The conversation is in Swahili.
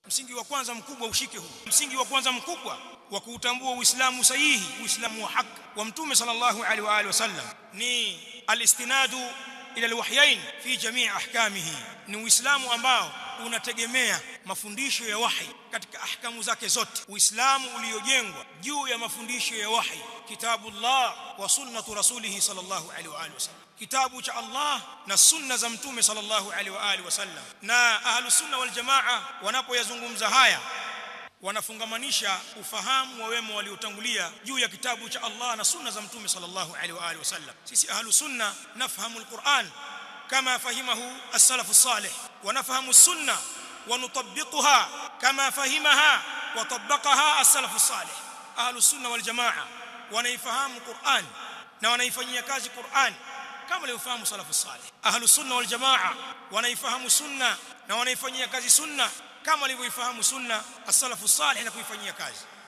msingi wa kwanza mkubwa ushike huu msingi wa kwanza mkubwa wa kuutambua uislamu sahihi uislamu wa haki wa mtume sallallahu alaihi wa alihi wasallam ni alistinadu ila alwahyain fi jamii ahkamihi ni uislamu ambao unategemea mafundisho ya wahi katika ahkamu zake zote uislamu uliojengwa juu ya mafundisho ya wahi kitabullah wa sunnatu rasulih sallallahu alaihi wa alihi wasallam kitabu cha Allah na sunna za mtume sallallahu alaihi wa alihi wasallam na ahlus sunna wal jamaa wanapoyazungumza haya wanafungamanisha ufahamu wa wema waliotangulia juu ya kitabu cha Allah na sunna za mtume sallallahu alaihi wa alihi wasallam sisi ahlus sunna nafahamu alquran kama fahimahu as-salaf as-salih wa nafahamu as-sunna wa nutabbiquha kama fahimaha wa tabbaqaha as-salaf as-salih ahlus sunna wal jamaa wanaifahamu Qur'an na wanaifanyia kazi Qur'an kama waliofahamu salafu salih ahlus sunna wal jamaa wanaifahamu sunna na wanaifanyia kazi sunna kama walivyoifahamu sunna as-salafu salih na kuifanyia kazi